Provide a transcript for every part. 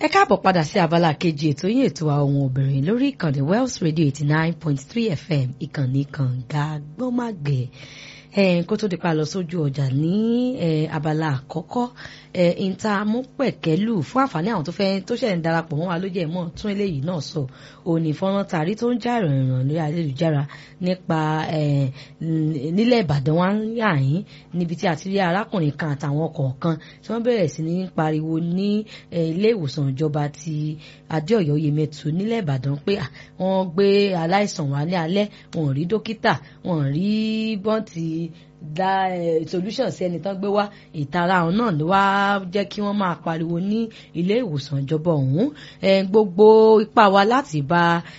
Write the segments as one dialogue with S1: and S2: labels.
S1: ẹ káàbọ̀ padà sí abala kejì ètò yín ètò àwọn obìnrin lórí ìkànnì Wells Radio eighty nine point three FM ìkànnì kànga gbọ́màgbẹ́ kó tó di pa lọ sójú ọjà ní abala àkọ́kọ́ ìta amúpẹ̀kẹ́lù fún àǹfààní àwọn tó fẹ́ tó ṣẹ̀ ń darapọ̀ mọ́ wa ló jẹ́ mọ́ tún eléyìí náà sọ òní fọ́nrán tàrí tó ń já ìrànràn lórí ayélujára nípa nílẹ̀ Ìbàdàn wa ń yà yín níbi tí a ti rí arákùnrin kan àtàwọn kọ̀ọ̀kan tí wọ́n bẹ̀rẹ̀ sí ní pariwo ní ilé ìwòsàn ìjọba ti Adéọ̀yọ́ Yemẹtu nílẹ̀ Ìbàdàn pé wọ́n gbé aláìsàn wá ní alẹ́ wọn ò rí dókítà wọn ò rí bọ́ǹtì dá solution sí ẹni tán gbé wá ìtara àwọn náà ló wá jẹ́ kí wọ́n máa pariwo ní ilé ìwòsàn ìjọba ọ̀hún gbogbo ipá wa láti bá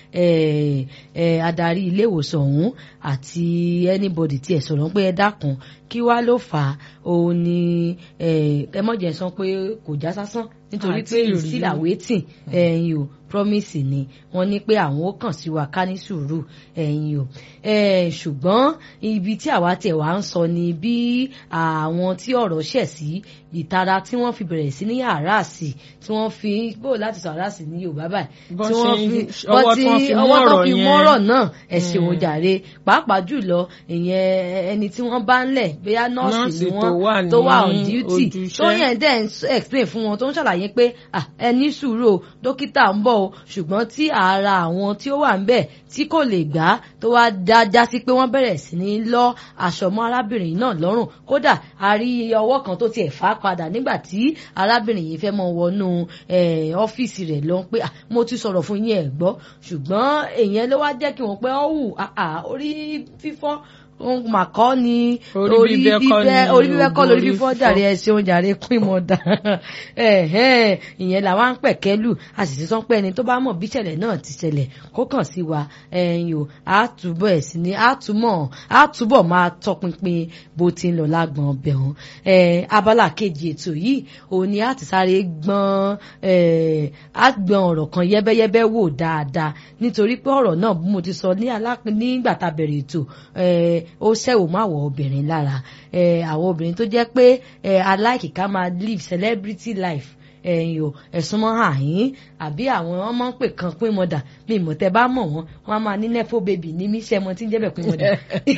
S1: adarí ilé ìwòsàn ọ̀hún àti anybody tí ẹ sọ̀rọ̀ pé ẹ dákun kí wá ló fà á òun ni ẹ mọ̀jẹ̀ sọ pé kò já sásán nítorí pé still awaiting ẹ̀yin o promise ni wọ́n ní pé àwọn ó kàn sí wa ká ní sùúrù ẹ̀yin o ṣùgbọ́n ibi tí àwa tiẹ̀ wá ń sọ ni bí àwọn tí ọ̀rọ̀ ṣẹ̀ sí ìtara tí wọ́n fi bẹ̀rẹ̀ sí ní àràsì tí wọ́n fi bó láti sọ àràsì ní Yorùbá báyìí tí wọ́n fi ọwọ́ tó fi mọ́rọ̀ náà ẹ ṣeun jàre pàápàá jùlọ ìyẹn ẹni tí wọ́n bá ń lẹ̀ bóyá nọ́ọ̀sì ni wọ́n tó wà on duty tó yẹn dẹ̀ ń explain fún wọn tó ń ṣàlàyé pé ẹ ní sùúrù o dókítà ń bọ̀ o ṣùgbọ́n tí ara àwọn tí ó wà ń bẹ̀ tí kò lè gbà tó wá dáadáa sí pé wọ́n bẹ̀rẹ̀ sí ní lọ́ aṣọ mọ́ arábìnrin náà lọ́rùn kódà a rí ọwọ́ kan tó tiẹ̀ fà á padà nígbà tí arábìnrin yìí fẹ́ mọ wọnú ọ́fíìsì rẹ̀ lọ pé mo ti sọ̀rọ̀ fún yín ẹ̀ gbọ́ ṣùgbọ́n èèyàn ló wá jẹ́ kí wọ́n pẹ́ ọ́ wù orí fífọ́ ohun màkọ́ ni orí bíbẹ́ orí bíbẹ́ kọ́ lórí fífọ́ jàre ẹsẹ̀ oúnjẹ àrẹ pín mọ́ dà ìyẹn làwọn ń pẹ̀kẹ́lù a sì ti sọ pé ẹni tó bá mọ̀ bí ìṣẹ̀lẹ̀ náà ti ṣẹlẹ̀ kó kàn sí wa ẹ̀yìn o àtúbọ̀ ẹ̀ sí ni àtúmọ̀ àtúbọ̀ máa tọpinpin bó ti ń lọ lágbọ̀n ọbẹ̀ hàn abala kejì ètò yìí òun ni a ti sáré gbọ́n àgbọ̀n ọ̀rọ̀ kan yẹ́bẹ́yẹ́bẹ́ wò dáadáa nítorí pé ọ̀rọ̀ náà bí mo ti sọ nígbà tá a bẹ̀rẹ̀ ètò ó ṣẹ̀wò má wọ obìnrin lára àwọn obìnrin tó jẹ́ pé aláìkí ká máa live celebrity life ẹ̀yin o ẹ̀sùn mọ́ àyín àbí àwọn ọmọ ń pè kan pín mọ́dà mi ìmọ̀ tẹ́ bá mọ̀ wọ́n wọ́n á máa ní nẹ́fọ́ bèbí ní mí ṣẹ́mọ tí ń jẹ́ bẹ̀ pín mọ́dà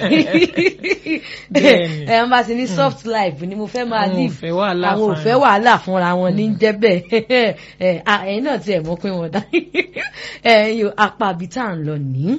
S1: ẹ̀ wọ́n bá ti ní soft life ni mo fẹ́ máa live àwọn ò fẹ́ wàhálà fúnra wọn ní jẹ́ bẹ́ẹ̀ ẹ̀yin náà ti ẹ̀ mọ́ pín mọ́dà ẹ̀yin o apá àbí tá à ń lọ nìí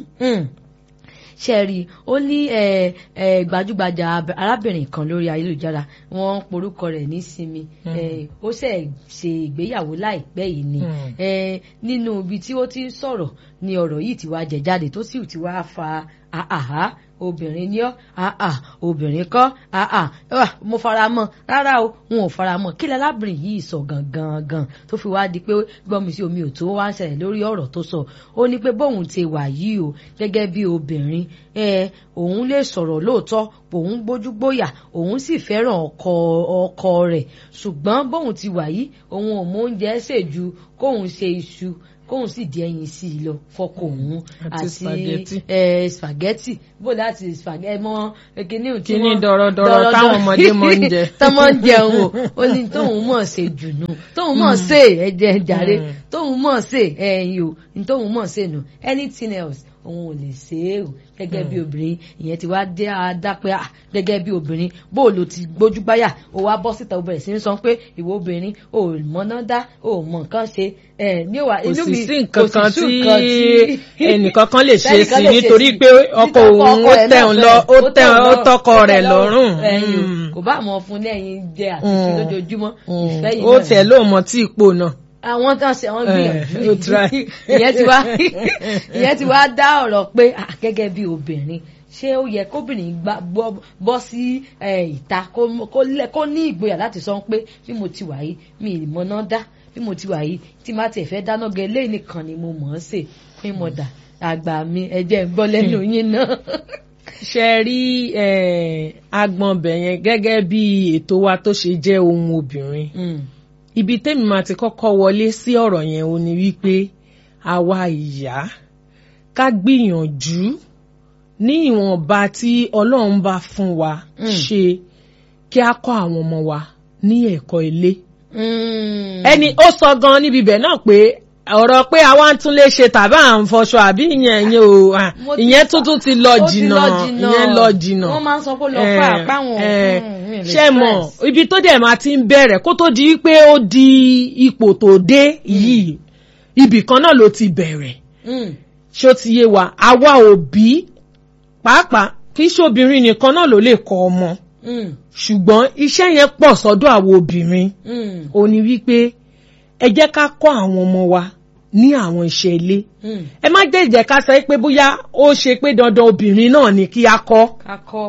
S1: ṣẹ́ẹ̀rì ó ní gbajúgbajà arábìnrin kan lórí ayélujára wọ́n porúkọ rẹ̀ ní sinmi ó ṣe ṣe ìgbéyàwó láìpẹ́ yìí ni nínú ibi tí ó ti ń sọ̀rọ̀ ni ọ̀rọ̀ yìí ti wá jẹ jáde tó sì ti wá fa àhá obìnrin ni ọ́ àà obìnrin kọ́ àà mo fara mọ́ rárá o wọn ò fara mọ́ kí lálábìnrin yìí sọ gangan gan tó fi wá di pé gbọ́mi sí omi ò tó wá ń ṣẹlẹ̀ lórí ọ̀rọ̀ tó sọ ó ní pé bóun ti wà yìí o gẹ́gẹ́ bí obìnrin òun lè sọ̀rọ̀ lóòótọ́ òun gbójú gbóyà òun sì fẹ́ràn ọkọ ọkọ rẹ̀ ṣùgbọ́n bóun ti wà yìí òun ò mọ oúnjẹ ṣèjú kóun ṣe iṣu kóun sì di ẹyin sí i lọ fọkọ òun àti spaghetti bó láti spaghetti mọ kíní tí
S2: kíní dọ̀rọ̀dọ̀rọ̀ táwọn ọmọdé mọ ń jẹ.
S1: tọmọ ń jẹun o ó ní tóun mọ̀ ṣe jùnú tóun mọ̀ ṣe ẹ̀jẹ̀ jàre tóun mọ̀ ṣe ẹ̀yìn o ní tóun mọ̀ ṣe nù anything else òun ò lè ṣe é o gẹ́gẹ́ bí obìnrin ìyẹn ti wá dé adápẹ́ à gẹ́gẹ́ bí obìnrin bó o lo ti gbójú báyà o wá bọ́ síta o bẹ̀rẹ̀ sí ní sọ pé ìwọ obìnrin o ò mọ̀nà dá o ò mọ̀ nǹkan ṣe ẹ̀ ní òwà inú mi
S2: kò sì sí nǹkan kan tí ẹnìkan kan lè ṣe sí nítorí pé ọkọ òun ó tẹ̀hún lọ ó tẹ̀hún ó tọkọ rẹ̀ lọ́rùn.
S1: kò bá mọ̀ fún lẹ́yìn jẹ àtúnṣe lójoojúmọ́ ìfẹ́ yìí náà.
S2: ó tẹ̀ lóò mọ tí ipò náà
S1: àwọn tó ń ṣe àwọn gbìyànjú ìyẹn ti wá ìyẹn ti wá dá ọ̀rọ̀ pé gẹ́gẹ́ bí obìnrin ṣé ó yẹ kóbìnrin bọ́ sí ìta kó ní ìgboyà láti sọ pé bí mo ti wà yìí mi ì mọ̀nà dá bí mo ti wà yìí tí má tiẹ̀ fẹ́ dáná gẹ lẹ́yìn nìkan ni mo mọ̀ ọ́n sè pín mọ̀dà àgbà mi ẹ̀jẹ̀ ń gbọ́ lẹ́nu yín náà.
S2: ṣe rí agbọ̀nbẹ̀ yẹn gẹ́gẹ́ bí ètò wa tó ṣe jẹ́ ohun obìnrin ibi tẹ́mi máa ti kọ́kọ́ wọlé sí ọ̀rọ̀ yẹn o ni wípé àwa ìyá ká gbìyànjú ní ìwọ̀nba tí ọlọ́run bá fún wa ṣe kí a kọ́ àwọn ọmọ wa ní ẹ̀kọ́ ilé ẹni ó sọ gan níbi ibẹ̀ náà pé ọ̀rọ̀ pé àwa ń tún lè ṣe tàbí à ń fọṣọ àbí ìyẹn ìyẹn o à,
S1: Mo ti-
S2: ìyẹn tuntun ti lọ
S1: Ó ti
S2: jìnnà ìyẹn lọ jìnnà
S1: wọ́n máa ń sọ pé lọ fún
S2: Eh,
S1: àpáwọn
S2: eh, ṣe mọ̀ ibi tó dẹ̀ máa ti ń bẹ̀rẹ̀ kó tó di pé ó di ipò tó dé yìí ibì kan náà ló ti bẹ̀rẹ̀ ṣó ti yé wa àwa òbí pàápàá kì í ṣobìnrin nìkan náà ló lè kọ́ ọmọ ṣùgbọ́n iṣẹ́ yẹn pọ̀ sọ́dọ̀ àwọn obìnrin ó ní wípé ẹ jẹ́ ká kọ́ àwọn ọmọ wa ní àwọn iṣẹ́ ilé ẹ má jẹ́ ìjẹ́ ká sọ pé bóyá ó ṣe pé dandan obìnrin náà ni kí a kọ́
S1: kakọ.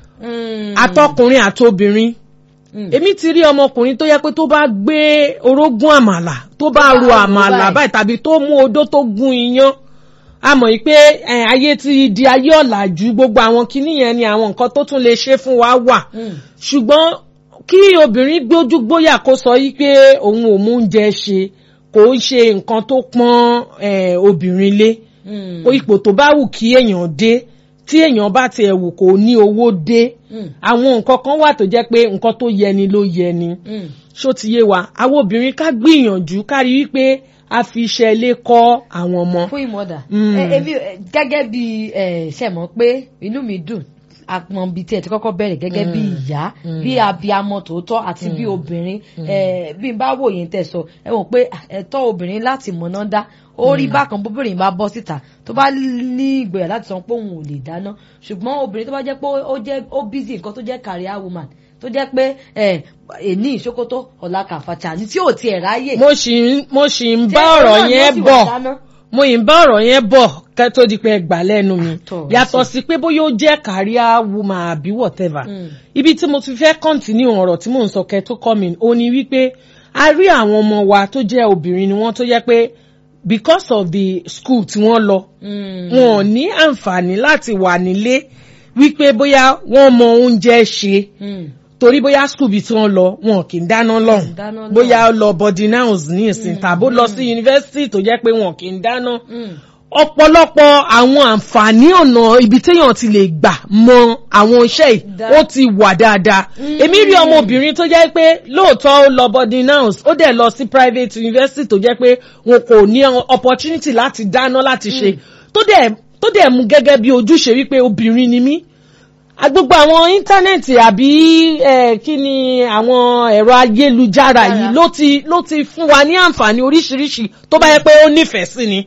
S2: atọkùnrin àtobìnrin èmi ti rí ọmọkùnrin tó yẹ pé tó bá gbé orógún àmàlà tó bá ro àmàlà báyìí tàbí tó mú odó tó gún iyán a mọ̀ yìí pé eh, ayé ti di ayé ọ̀làjú gbogbo àwọn kinní yẹn ni àwọn nǹkan tó tún lè ṣe fún wa wà ṣùgbọ́n kí obìnrin gbójú gbóyà kó sọ yìí pé òun ò mú oúnjẹ ṣe kò ń ṣe nǹkan tó pọ́n eh, obìnrin lé o ipò tó bá wù kí èèyàn dé tí èèyàn bá tiẹ̀ wù kó ní owó dé àwọn nǹkan kan wà tó jẹ́ pé nǹkan tó yẹni ló yẹni ṣó ti yé wa àwọn obìnrin ká gbìyànjú ká rí wípé a fi iṣẹ́ ilé kọ́ àwọn ọmọ.
S1: fún ìmọ̀dà
S2: Mm.
S1: ẹ- èmi ẹ, gẹ́gẹ́ bí ẹ, ṣe mọ̀ pé inú mi dùn àpọn bíi tí ẹ ti kọ́kọ́ bẹ̀rẹ̀ gẹ́gẹ́ bí ìyá bí abiyamọ tòótọ́ àti bí obìnrin ẹ, bí n bá wò yín tẹ̀ sọ ẹ wọ̀n pé à, ẹ̀tọ́ obìnrin láti mọ̀nà dá ó rí bákan bóbìnrin bá bọ́ síta tó bá ní ìgboyà láti sọ pé òun ò lè dáná ṣùgbọ́n obìnrin tó bá jẹ́ pé ó jẹ́ ó busy nǹkan tó jẹ́ career woman tó jẹ́ pé ẹ, èní ìṣókótó ọ̀la kàfàtà ní tí ò tiẹ̀ ráyè.
S2: mo sì ń mo sì ń bá
S1: Tí ẹ-
S2: ọ̀rọ̀
S1: náà ni ó
S2: yẹn
S1: sì wà
S2: bọ̀
S1: dáná.
S2: mo yìí ń bá ọ̀rọ̀ yẹn bọ̀ kẹ́ tó di pé ẹ gbà lẹ́nu mi
S1: Tọ̀,
S2: yàtọ̀ sí pé bóyá ó jẹ́ career woman àbí whatever ibi tí mo ti fẹ́ continue ọ̀rọ̀ tí mò ń sọ kẹ́ tó kọ́ mi ó ní wípé a rí àwọn ọmọ wa tó jẹ́ obìnrin ni wọ́n tó jẹ́ pé because of the school tí wọ́n lọ wọn ò ní àǹfààní láti wà nílé wípé bóyá wọ́n mọ oúnjẹ ṣe torí bóyá school bí tí wọ́n lọ wọn kì í dáná lọ́hùn
S1: dáná lọ́hùn.
S2: bóyá ó lọ boarding house ní ìsìn tàbó lọ sí yunifásitì tó jẹ́ pé wọn kì í dáná ọ̀pọ̀lọpọ̀ àwọn àǹfààní ọ̀nà ibi téèyàn ti lè gbà mọ àwọn iṣẹ́ yìí
S1: Dá.
S2: ó ti wà dáadáa èmi rí ọmọbìnrin tó jẹ́ pé lóòótọ́ ó lọ boarding house ó dẹ̀ lọ sí private university tó jẹ́ pé wọn kò ní opportunity láti dáná láti ṣe tó dẹ̀ tó dẹ̀ mú gẹ́gẹ́ bí ojúṣe wípé obìnrin ni mí a- gbogbo àwọn íńtánẹ́ẹ̀tì àbí eh, kí ni àwọn ẹ̀rọ ayélujára yìí ló ti ló ti fún wa ní àǹfààní oríṣiríṣi tó bá yẹ pé ó nífẹ̀ẹ́ sí ni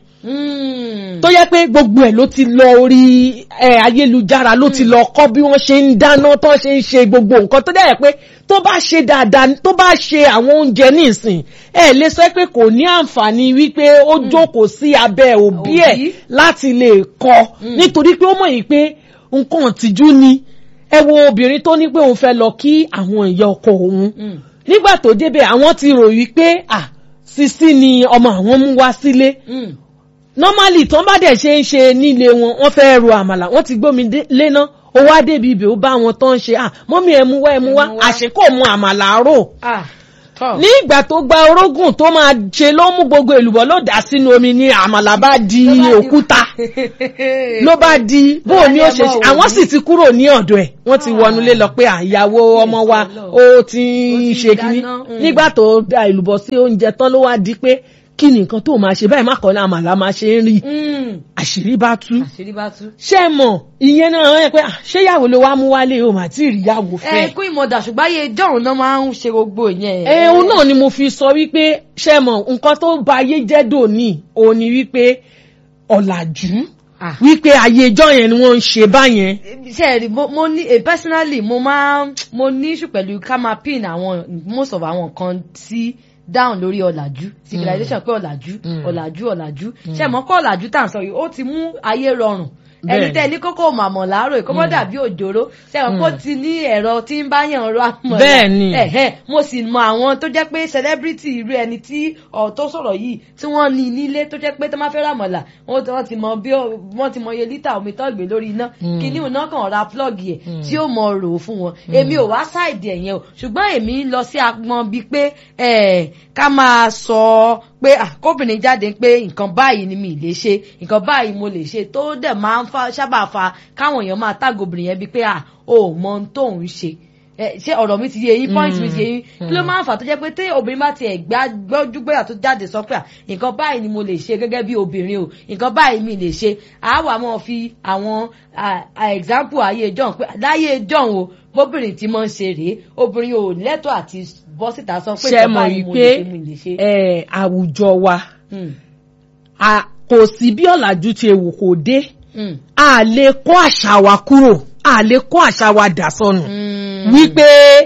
S2: tó yẹ pé gbogbo ẹ̀ ló ti lọ orí ẹ̀ ayélujára ló ti lọ kọ́ bí wọ́n ṣe ń dáná tó ṣe ń ṣe gbogbo nǹkan tó dẹ̀ pé tó bá ṣe dáadáa tó bá ṣe àwọn oúnjẹ nísìn ẹ lè sọ pé kò ní àǹfààní wípé ó jókòó sí abẹ́ òbí ẹ̀
S1: Òbí.
S2: láti lè kọ́ nítorí pé ó mọ̀ yìí pé nǹkan ìtìjú ni ẹ wo obìnrin tó ní pé òun fẹ́ lọ kí àwọn ìyá ọkọ òun nígbà tó débẹ̀ àwọn ti rò wípé à sisi ni ọmọ àwọn mú wá sílé normally tó ń bá dẹ̀ ṣe ń ṣe nílé wọn wọ́n fẹ́ ro àmàlà wọ́n ti gbómi dé- léná ó wá débi ibẹ̀ ó bá wọn tó ń ṣe à mọ́mí ẹ̀ mú wá ẹ̀ mú wá
S1: Ẹ mú wá.
S2: àṣekò mu àmàlà rò
S1: tọ́
S2: ní ìgbà tó gba orógùn tó máa ṣe ló mú gbogbo èlùbọ́ ló dà sínú omi ní àmàlà bá di
S1: Ló bá di-
S2: òkúta ló bá di bó o ní ó ṣe ṣe àwọn sì ti kúrò ní ọ̀dọ̀ ẹ̀ wọ́n ti wọnúlé lọ pé àyàwó ọmọ wa ó ti ń
S1: Ó ti
S2: ṣe kínní
S1: dáná, mm.
S2: nígbà tó da èlùbọ́ sí oúnjẹ tán ló wá di pé kí ni nǹkan tó máa ṣe báyìí má kọ́ ní àmàlà máa ṣe ń rí àṣírí bá tú
S1: àṣírí bá tú.
S2: ṣé ẹ mọ̀ ìyẹn náà ẹ pé ah, ṣé ìyàwó ló wá mú wálé o mà tí ì rí ìyàwó fẹ́
S1: ẹ kú ìmọ̀dà ṣùgbọ́n ayé ìjọ́rùn náà máa ń ṣe gbogbo ìyẹn.
S2: ẹ òun náà ni mo fi sọ wípé ṣe mọ nǹkan tó ba ayé jẹ́ dòní òun ni wípé ọ̀làjú
S1: Ah.
S2: wípé ayé ijọ́ yẹn ni wọ́n ń ṣe báyẹn.
S1: ṣe ẹ rí mo mo ní eh, personally mo máa ń- mo ní issue pẹ̀lú ká máa pin àwọn most of àwọn nǹkan sí down lórí ọ̀làjú civilization pé ọ̀làjú ọ̀làjú ọ̀làjú ṣe mọ́ kọ́ ọ̀làjú tá à ń sọ yìí ó ti mú ayé rọrùn ẹni
S2: Bẹ́ẹ̀ni.
S1: tẹ́ ní kókó màmọ̀ láàárọ̀ ìkọ́mọ́ dàbí òjòrò ṣe mọ́ kó ti ní ẹ̀rọ tí ń bá yàn rọ àmọ̀
S2: Bẹ́ẹ̀ni.
S1: ẹ̀hẹ́ mo sì mọ àwọn tó jẹ́ pé celebrity irú ẹni tí ọ̀ tó sọ̀rọ̀ yìí tí wọ́n ní nílé tó jẹ́ pé tó máa fẹ́ rà mọ̀là wọ́n ti- wọ́n ti mọ bí ó- wọ́n ti mọ iye lítà omi tó gbé lórí iná kíní iná kan ra plug yẹ tí ó mọ rò ó fún wọn èmi ò wá ṣáìdì ẹ̀yẹn o ṣùgbọ́n èmi ń lọ sí agbọn bíi pé ẹ̀, ká máa sọ pé ah, kóbìnrin jáde pé nǹkan báyìí ni mi ì lè ṣe nǹkan báyìí mo lè ṣe tó dẹ̀ máa ń fa sábà fa káwọn èèyàn máa tágò obìnrin yẹn bíi pé ah, o ò mọ ohun tó ń ṣe ẹ, ṣé ọ̀rọ̀ mi ti yé yín point mi ti yé yín kí ló máa ń fà tó jẹ́ pé tí obìnrin bá tiẹ̀ gbá gbọ́júgbóyà tó jáde sọ pé à, nǹkan báyìí ni mo lè ṣe gẹ́gẹ́ bí obìnrin o nǹkan báyìí mi lè ṣe àwa máa fi àwọn à, à, example ayé john pé láyé john o bóbìnrin tí máa ń ṣe rèé obìnrin ò lẹ́tọ̀ọ́ àti bọ́ síta sọ pé
S2: ṣe
S1: nǹkan
S2: mọ̀
S1: báyìí mo
S2: wípé
S1: lè ṣe mo lè ṣe.
S2: ẹ, àwùjọ wa
S1: Hmm,
S2: a- kò sí bí ọ̀làjú ti ewu kò dé
S1: hmm,
S2: a lè kó àṣà wa kúrò a lè kó àṣà wa dà sọnù
S1: hmm.
S2: wípé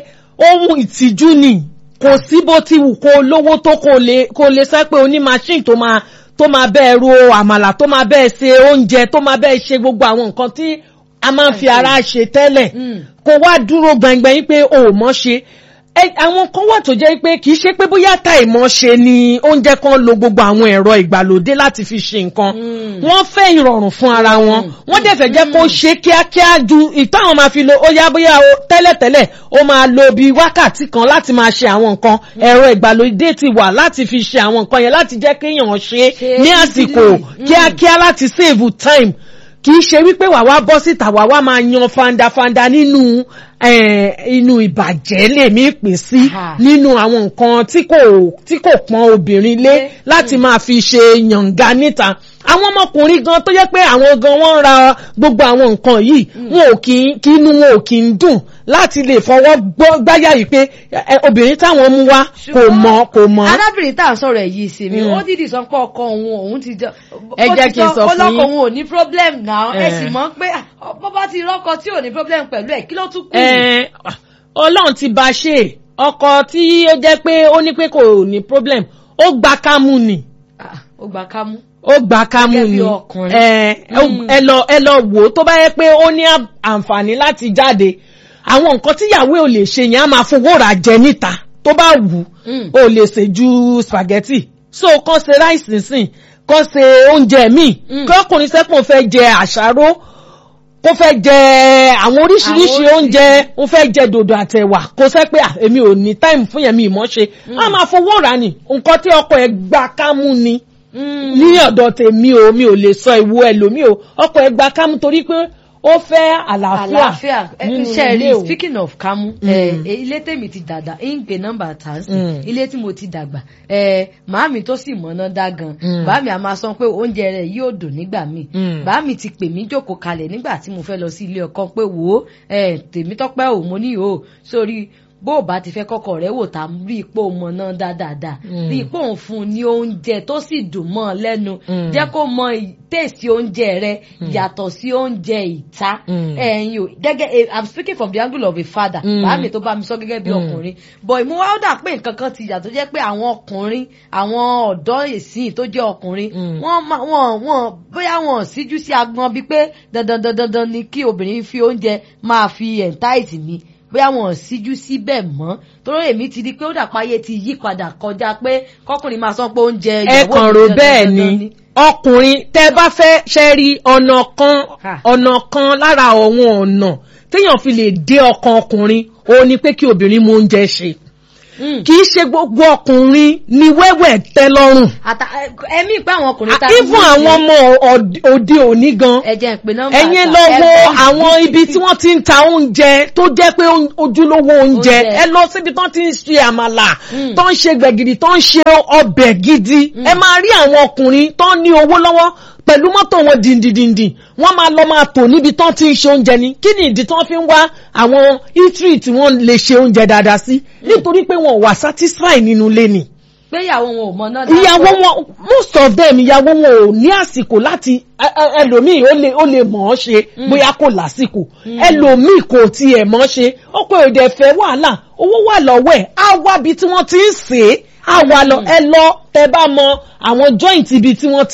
S2: ohun ìtìjú ni kò sí bó ti wù kó lówó tó kó lè kó lè sọ pé oní machine tó máa tó máa bẹ́ẹ̀ ro àmàlà tó máa bẹ́ẹ̀ ṣe oúnjẹ tó máa bẹ́ẹ̀ ṣe gbogbo àwọn nǹkan tí a máa ń fi ara ṣe tẹ́lẹ̀
S1: Mm.
S2: kó wá dúró gbẹngbẹ̀yìn pé o ò mọ̀ ṣe Ẹ, àwọn kan wà tó jẹ́ pé kì í ṣe pé bóyá ta ìmọ̀ ṣe ni oúnjẹ kan lo gbogbo àwọn ẹ̀rọ ìgbàlódé láti fi ṣe nǹkan
S1: Mm.
S2: wọ́n fẹ́ ìrọ̀rùn fún ara wọn wọ́n dẹ̀ fẹ́ jẹ́ kó ṣe kíákíá ju ìtàwọn máa fi lo ó yá bóyá o tẹ́lẹ̀tẹ́lẹ̀ ó máa lo bíi wákàtí kan láti máa ṣe àwọn nǹkan ẹ̀rọ ìgbàlódé ti wà láti fi ṣe àwọn nǹkan yẹn láti jẹ́ kéèyàn ṣe
S1: Ṣe
S2: ní àsìkò
S1: easily. Mm.
S2: kíákíá láti save time kì í ṣe wípé wà wá bọ́ síta wà wá máa yan fandafanda nínú eh, inú ìbàjẹ́ lèmi pè sí
S1: Aha.
S2: nínú àwọn nǹkan tí kò tí kò pọn obìnrin lé
S1: Lé.
S2: láti máa fi ṣe yànga níta àwọn ọmọkùnrin gan tó yẹ pé àwọn gan wọ́n ń ra gbogbo àwọn nǹkan yìí wọn ò kí kí inú wọn ò kí ń dùn láti lè fọwọ́ gbọ́- gbáyà yìí pé eh, obìnrin táwọn mú wá kò
S1: Ṣùgbọ́n
S2: mọ́ kò mọ́.
S1: arábìnrin tá à ń sọ̀rọ̀ ẹ̀ yìí sí mi
S2: Mm.
S1: ó dìdì sọ pé ọkọ òun òun ti jọ
S2: Ẹ
S1: ó
S2: jẹ́
S1: ti
S2: kí n sọ fún
S1: ọlọ́kọ
S2: yín.
S1: òun ò ní problem náà ẹ
S2: Eh.
S1: sì mọ̀ pé ah, bó bá ti rọ́kọ tí ò ní problem pẹ̀lú ẹ̀ kí ló tún kù.
S2: Ẹn, ọlọ́run ti bá ṣe ọkọ tí ó jẹ́ pé ó ní pé kò ní problem ó gba kámú ni
S1: Ah, ó gba kámú.
S2: ó gba kámú
S1: Gẹ́gẹ́ bí
S2: ni
S1: ọkùnrin.
S2: Ẹn,
S1: Mm.
S2: ẹ lọ ẹ lọ wò ó tó bá yẹ pé ó ní à- àǹfààní láti jáde àwọn nǹkan tíyàwó ò lè ṣe yẹn á máa fowó rà jẹ níta tó bá wù ú
S1: Mm.
S2: ó lè ṣe ju spaghetti so kàn ṣe ráìsì sìn kàn ṣe oúnjẹ míì
S1: Mm.
S2: kí ọkùnrin sẹ́kùn fẹ́ jẹ àṣàrò kó fẹ́ jẹ àwọn oríṣiríṣi
S1: Àwọn
S2: oúnjẹ ó fẹ́ jẹ dòdò àtẹ̀wà kó sẹ́ pé "Ah, èmi ò ní táìmù fún yẹn mi ìmọ̀ ṣe á máa fowó rà ní nǹkan tí ọkọ ẹ̀ gbà kámú ni
S1: Mm.
S2: ní ọ̀dọ̀ tèmi o mi ò lè sọ ìwo ẹlòmíì o ọkọ ẹ̀ gbà kámú torí pé ó fẹ́ àlàáfíà
S1: àlàáfíà
S2: nínú
S1: ṣe
S2: ilé
S1: rí
S2: o.
S1: speaking of kámú ẹ, ilé tèmi ti dàgbà ń pè nọ́mbà tàǹsì
S2: Mm.
S1: ilé tí mo ti dàgbà ẹ, màámi tó sì mọ̀nà dá gan
S2: Mm.
S1: bàámi a máa sọ pé oúnjẹ rẹ̀ yóò dùn nígbà míì
S2: Mm.
S1: bàámi ti pè mí jókòó kalẹ̀ nígbà tí mo fẹ́ lọ sí ilé ọkọ pé wò ó ẹ, tèmi tọ́pẹ́ ò mo ní o sórí bó o bá ti fẹ́ kọ́kọ́ rẹ̀ wò tá rí ipò mọ̀nà dáadáa
S2: Mm.
S1: rí ipò òun fún un ní oúnjẹ tó sì dùn mọ́ ọ lẹ́nu
S2: Mm.
S1: jẹ́ kó mọ tèèsì oúnjẹ rẹ̀ yàtọ̀ sí oúnjẹ ìta
S2: Mm.
S1: ẹ̀yin o gẹ́gẹ́ eh, i'm speaking from the angle of a father
S2: Mm.
S1: bàámi tó bá mi sọ gẹ́gẹ́ bí
S2: Mm.
S1: ọkùnrin but ìmú wa ó dà pé nǹkan kan ti yàtọ̀ jẹ́ pé àwọn ọkùnrin àwọn ọ̀dọ́ ìsìn tó jẹ́ ọkùnrin
S2: Mm.
S1: wọ́n máa wọ́n wọ́n bóyá wọ́n síjú sí agbọn bíi pé dandan dandan dandan ni kí obìnrin fi oúnjẹ máa fi entice mi bóyá wọ́n síjú síbẹ̀ mọ́ torí èmi ti di pé ó dàpọ̀ ayé ti yí padà kọjá pé kọkùnrin máa sọ pé oúnjẹ
S2: ẹ
S1: ìyàwó
S2: kàn
S1: mi
S2: rò
S1: dandan
S2: bẹ́ẹ̀
S1: dandan
S2: ni ọkùnrin tẹ́ bá fẹ́ ṣe rí ọ̀nà kan
S1: Ha.
S2: ọ̀nà kan lára àwọn ọ̀nà téèyàn fi lè dé ọkàn ọkùnrin òun ni pé kí obìnrin mú oúnjẹ ṣe
S1: Mm.
S2: kì í ṣe gbogbo ọkùnrin ni wẹ́wẹ́ tẹ́ lọ́rùn
S1: Ata- ẹ̀mí ìpé àwọn ọkùnrin tá a
S2: even
S1: ní
S2: àwọn
S1: ìsìn-
S2: ọmọ òd- òde òní gan
S1: ẹ jẹ́ n pe nọ́mbà
S2: ẹ̀yin
S1: ta.
S2: lọ
S1: Ẹ
S2: wo
S1: gbọ́.
S2: àwọn ibi tí wọ́n ti ń ta oúnjẹ tó jẹ́ pé oún- ojúlówó oúnjẹ
S1: Oúnjẹ.
S2: ẹ lọ síbi tó ti ń ṣe àmàlà
S1: Mm.
S2: tó ń ṣe gbẹ̀gìrì tó ń ṣe ọbẹ̀ gidi ẹ máa rí àwọn ọkùnrin tó ní owó lọ́wọ́ pẹ̀lú mọ́tò wọn dìndìndìndìn wọ́n máa lọ máa tò níbi tó ti ń ṣe oúnjẹ ni kí ni ìdí tó fi ń wá àwọn eatery tí wọ́n lè ṣe oúnjẹ dáadáa sí nítorí pé wọn ò wà satisfy nínú ilé ni
S1: pé ìyàwó wọn ò mọ náà
S2: ìyàwó wọn most of them ìyàwó wọn ò ní àsìkò láti ẹ- ẹ- ẹlòmíì ó lè ó lè mọ̀ ọ́ ṣe bóyá kò lásìkò ẹlòmíì kò tiẹ̀ mọ̀ ọ́ ṣe ọkọ èdè fẹ́ wàhálà owó wà lọ́wọ́ ẹ̀ á wá bí tí wọ́n ti ń sè é á wà lọ ẹ lọ tẹ bá mọ àwọn joint ibi tí wọ́n ti